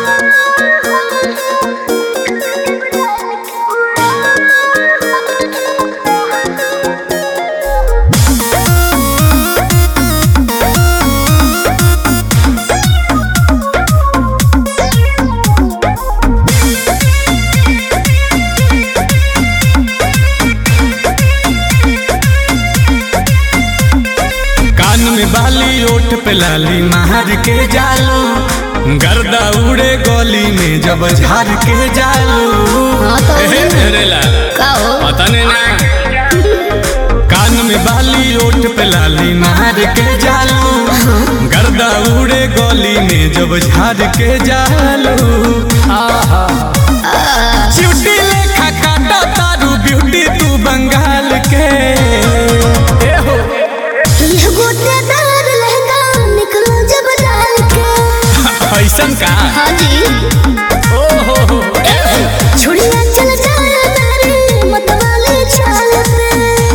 कान में बाली ओठ पे लाली मार के जालू गर्दा उड़े गली में जब झार के जालू हाँ तो एहे मेरे लाल का हो पता नहीं ना कान में बाली ओठ पे लाली मार के जालू गर्दा उड़े गली में जब झार के जालू आहा चिउटी लेखा काटा तारू ब्यूटी तू बंगाल के ए हो ये गोटेदार लहंगा निकलो जब डाल के ऐसन का हाँ जी ओ हो हो छुड़िया चल जाए मेरी मतवाले चाल पे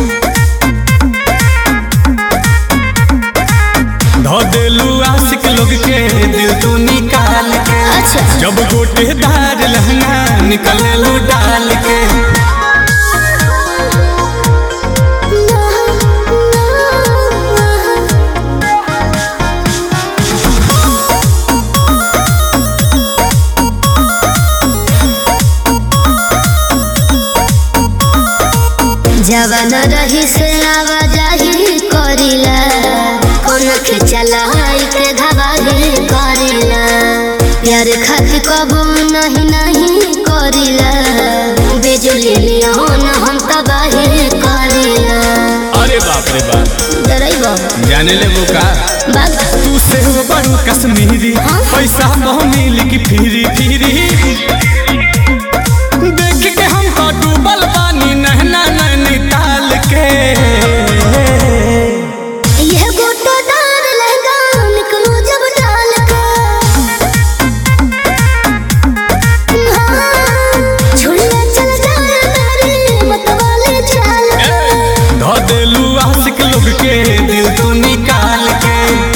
धो देलू आशिक लोग के दिल तू निकाल के अच्छा जब गोटेदार लहंगा निकलेलू डाल के जवन रही से आवाजाही करिला कोन के चलाई के धवाही करिला प्यार खातिर कबो नहीं नहीं करिला बिजली लियोन हम तबाही करिला अरे बाप रे बाप डरैबो जाने ले वो का बाग तू से बड़ू कश्मीरी हाँ? पैसा बहुनी लिखी फिरी फिरी देख के हम तो डूबल पानी नहना नैनीताल के यह गोटेदार लहंगा निकलो जब डाल के हाँ, झुलिया चल जाए मेरी मतवाले चाल पे धो देलू आशिक लोग के दिल तू निकाल के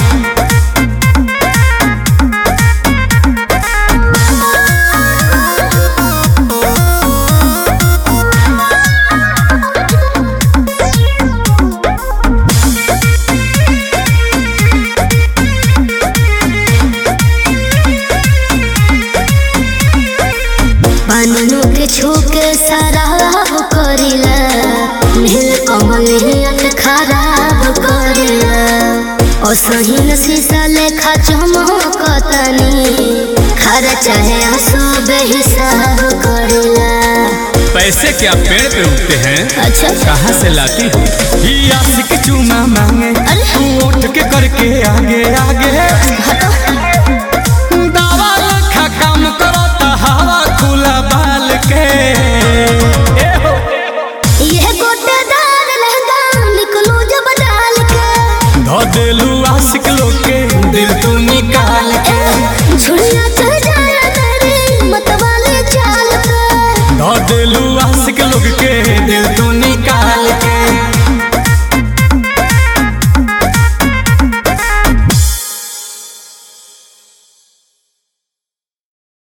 पानू के छूके शराब करिला नील कमल हियत खराब करिला ओ सहीन शीशा लेखा चमकतनी खरा चाहे आंसू बेहिसाब करिला पैसे क्या पेड़ पे उगते हैं अच्छा कहाँ से लाती हो ये आशिक चूमा मांगे अरे। तू उठ के करके आगे आगे हटो दावा लखा काम करो तो हवा खुला बाल के ए हो यह गोटेदार लहंगा निकलो जब डाल के धो देलू आशिक लोग के दिल तू निकाल के झुलिया चल जाए मेरी मतवाले चाल पे धो देलू आशिक लोग के दिल तू निकाल